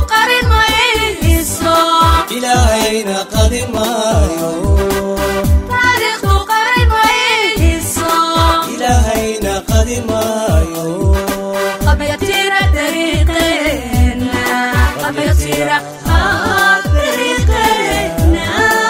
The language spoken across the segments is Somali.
qarin mayso ilaahayna qadi maayo taariikhdu qarin mayso ilaahayna qadi maayo qabyatira dariiqeena qabyatira ah, dariiqeena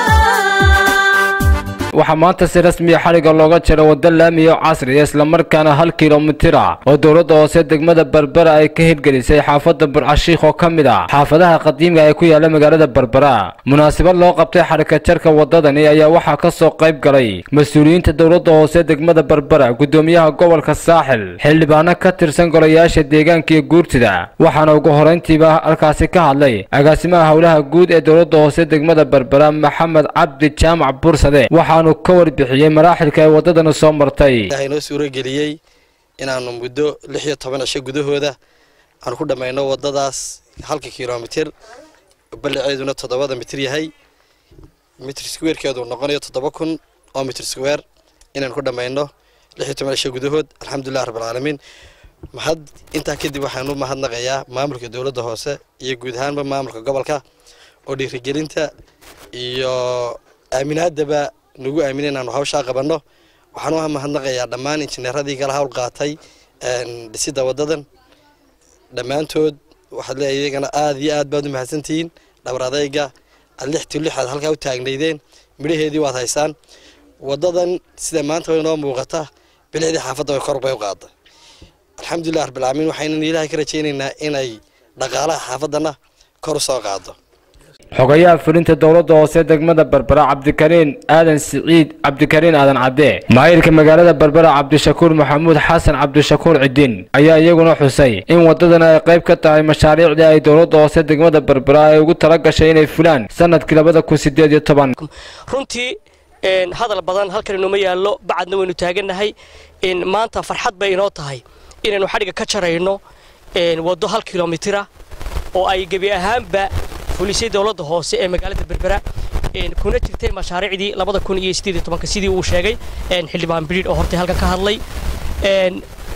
waxaa maanta si rasmiya xadhigga looga jiro waddo laamiya oo casriya islamarkaana hal kilomitir ah oo dowladda hoose degmada berbera ay ka hirgelisay xaafadda burcashiikh oo ka mid ah xaafadaha qadiimiga ee ku yaala magaalada berbera munaasabad loo qabtay xadhigka jarka waddadani ayaa waxaa ka soo qayb galay mas-uuliyiinta dowladda hoose degmada berbera guddoomiyaha gobolka saaxil xildhibaano ka tirsan golayaasha deegaanka iyo guurtida waxaana ugu horayntiiba halkaasi ka hadlay agaasimaha howlaha guud ee dowladda hoose degmada berbera maxamed cabdi jaamac bursade waxaanu ka warbixiyey maraaxilka ay waddadani soo martay ilaahay noo suurageliyey inaanu muddo lix iyo toban cisho gudahooda aan ku dhammayno waddadaas halka kilomitir ballaceeduna toddobada mitir yahay mitir squarekeedu noqonayo toddoba kun oo mitir square inaan ku dhammayno lix iyo toban cisho gudahood alxamdulilah rabbilcaalamiin mahad intaa kadib waxaan u mahadnaqayaa maamulka dowladda hoose iyo guud ahaanba maamulka gobolka oo dhiirigelinta iyo aaminaadaba nagu aamina inaanu hawshaa qabanno waxaan u mahadnaqayaa dhammaan injineeradii kala hawl qaatay dhisidda waddadan dhammaantood waxaad leeyahay iyagana aad iyo aad baad u mahadsantihiin dhabar adayga aad lix to lix aad halkaa u taagnaydeen midhaheedii waad haysaan waddadan sida maanta way noo muuqata bilicdii xaafadda way kor bay u qaaday alxamdulilah rabbilcaalamiin waxaynan ilaahay ka rajaynaynaa inay dhaqaalaha xaafaddana kor u soo qaado xogayaha fulinta dowladda hoose degmada berbera cabdikariin aadan siciid cabdikariin aadan cadde maayirka magaalada berbera cabdishakuur maxamuud xasan cabdishakuur cidin ayaa iyaguna xusay in waddadan ay qayb ka tahay mashaariicdii ay dowladda hoose degmada berbera ay ugu tala gashay inay fulaan sanadkii labada kun sideed iyo toban runtii een, hadal badan halkan inooma yaallo bacadna waynu taagannahay in maanta farxad bay inoo tahay inaynu xadhigga ka jarayno een, waddo hal kilomitira oo ay gebi ahaanba fulisay dowladda hoose ee magaalada berbera een, kuna jirtay mashaariicdii labada kun iyo sideed iyo tobanka sidii uu sheegay een, xildhibaan bidhiidh oo hortay halkan ka hadlay een,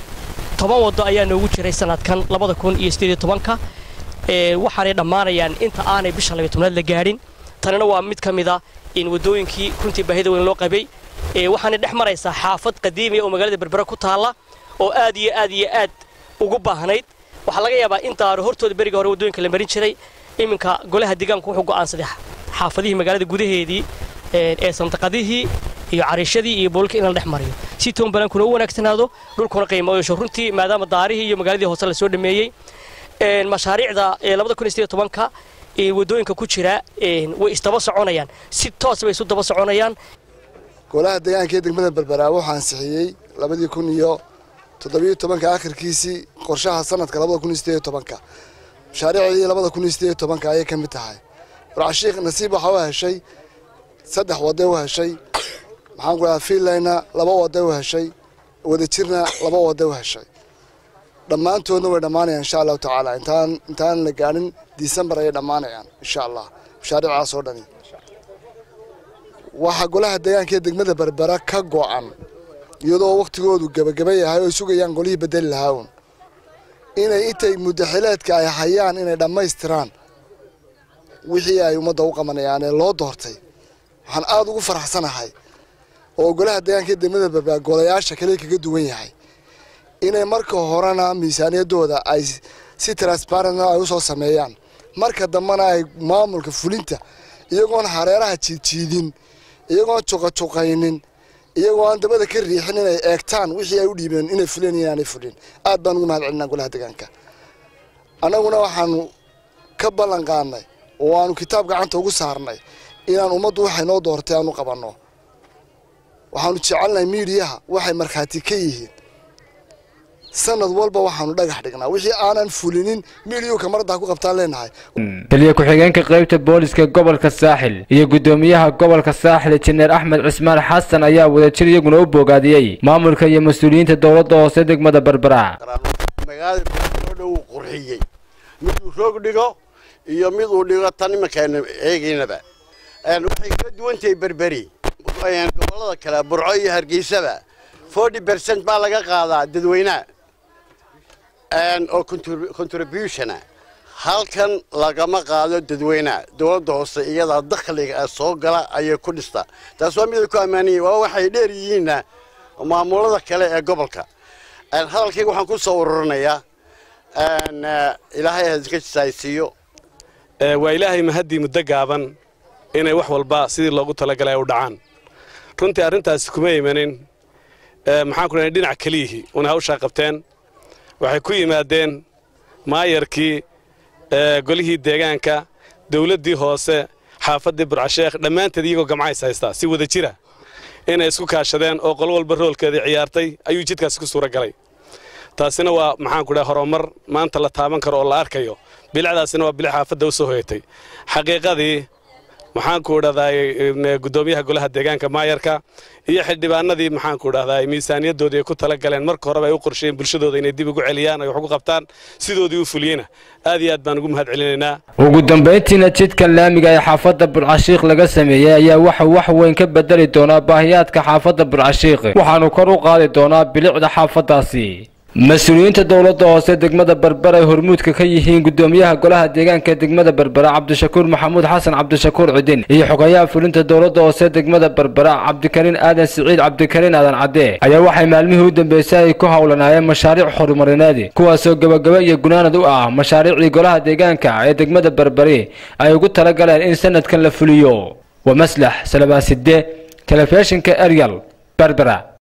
toban waddo ayaa noogu jiray sanadkan labada kun iyo sideed iyo tobanka ee, waxaanay dhammaanayaan inta aanay bisha labiyo tobnaad la gaadhin tanina waa mid ka mid a in waddooyinkii runtii baahida weyn loo qabay ee, waxaanay dhex maraysaa xaafad qadiimiya oo magaalada berbera ku taalla oo aad iyo aad iyo aad ugu baahnayd waxaa laga yaabaa in daaro hortooda beriga hore waddooyinka la marin jiray iminka golaha deegaanku wuxuu go'aansaday xaafadihii magaalada gudaheedii ee ee sandaqadihii iyo cariishadii iyo boolka in la dhex mariyo si toon banaankuna u wanaagsanaado dhulkuna qiimo u yeesho runtii maadaama daarihii iyo magaaladii hoose la soo dhameeyey een, mashaariicda ee labada kun iyo sideed iyo tobanka ee waddooyinka ku jira een, way isdaba soconayaan si toos bay isu daba soconayaan golaha deegaanka ee degmada berbera wuxuu ansixiyey labadii kun iyo toddobiyo tobanka akhirkiisii qorshaha sanadka labada kun iyo sideed iyo tobanka mashaariicdii labada kun iyo sideed iyo tobanka ayay ka mid tahay burcashiikh nasiib waxaa u heshay saddex waday u heshay maxaan ku dhahaa fiinlayna laba waday u heshay wadajirna laba waday u heshay dhammaantoodna way dhammaanayaan insha allahu tacaala intaan intaan la gaadhin disembar ayay dhammaanayaan insha allah mashaariicaas oo dhani waxaa golaha deegaanka ee degmada berbera ka go'an iyadoo wakhtigoodu gebagaba yahay oo sugayaan golihii bedeli lahaa uun inay intay muddaxileedka ay hayaan inay dhammaystiraan wixii ay ummadda u qabanayaan ee loo doortay waxaan aada ugu faraxsanahay oo golaha deegaanka ee degmada berbera golayaasha kale kaga duwan yahay inay marka horena miisaaniyaddooda ay si transparentna ay usoo sameeyaan marka dambena ay maamulka fulinta iyagoon hareeraha jiidjiidin iyagoon juqajuqaynin iyagoo aan dabada ka riixin inay eegtaan wixii ay u dhiibeen inay fuleen iyo inaanay fulin aad baan ugu mahad celinaa golaha deegaanka annaguna waxaanu ka ballan qaadnay oo aanu kitaab gacanta ugu saarnay inaan ummaddu waxay noo doortay aanu qabanno waxaanu jecelnahay miidiyaha waxay markhaati ka yihiin sanad walba waxaanu dhagax dhignaa wixii aanan fulinin miidiyuhu kamarada ku qabtaan leenahay taliya ku-xigeenka qaybta booliska gobolka saaxil iyo guddoomiyaha gobolka saaxil injineer axmed cismaan xasan ayaa wadajir iyaguna u bogaadiyey maamulka iyo mas-uuliyiinta dowladda hoose degmada berbera magaalada oo dhan wuu qurxiyey miduu roog dhigo iyo mid uu dhigo tan imankeena eegaynaba Een, waxay ka duwan tahay berberi Een, gobollada kale burco iyo hargeysaba forty percent baa laga qaadaa dadweynaha Een, oo contrib- contributiona halkan lagama qaado dadweynaha dowladda hoose iyadaa dakhliga soo gala ayay ku dhistaa taas waa miday ku ammaanyihin waa waxay dheer yihiinna maamulada kale ee gobolka hadalkayga waxaan ku soo ururinayaa ilaahay haska jisaaysiiyo waa ilaahay mahaddii muddo gaaban inay wax walba sidii loogu talagalay u dhacaan runtii arrintaasi kuma imanin maxaan ku dhahay dhinac keliyihii una hawshaa qabteen waxay ku yimaadeen maayarkii golihii deegaanka dawladdii hoose xaafaddii burcasheekh dhammaanteed iyagoo gamcays haystaa si wada jira inay isku kaashadeen oo qolo walba roolkeedii ciyaartay ayuu jidkaasi ku suura galay taasina waa maxaan ku dhahay horumar maanta la taaban karo oo la arkayo bilicdaasina waa bilic xaafadda u soo hoyatay xaqiiqadii maxaan ku idhahdaay guddoomiyaha golaha deegaanka maayarka iyo xildhibaanadii maxaan ku idhahdaay miisaaniyadoodii ay ku tala galeen marka horeba ay u qorsheen bulshadooda inay dib ugu celiyaan ay wax ugu qabtaan sidoodii u fuliyeyna aad iyo aad baan ugu mahad celinaynaa ugu dambayntiina jidkan laamiga ee xaafadda burcashiikh laga sameeyey ayaa waxa wax weyn ka bedeli doonaa baahiyaadka xaafadda burcashiikh waxaanu kor u qaadi doonaa bilicda xaafaddaasi mas-uuliyiinta dowladda hoose degmada berbera ay hormuudka ka yihiin guddoomiyaha golaha deegaanka degmada berbera cabdishakuur maxamuud xasan cabdishakuur cidin iyo xogayaha fulinta dowladda hoose degmada berbera cabdikariin aadan siciid cabdikariin aadan cadde ayaa waxay maalmihii u dambeysay ay ku howlanaayeen mashaariic horumarineed kuwaasoo gebagaba iyo gunaanad u ah mashaariicdii golaha deegaanka ee degmada berberi ay ugu tala galeen in sanadkan la fuliyo waa maslax salabaaside telefishinka eryal berbera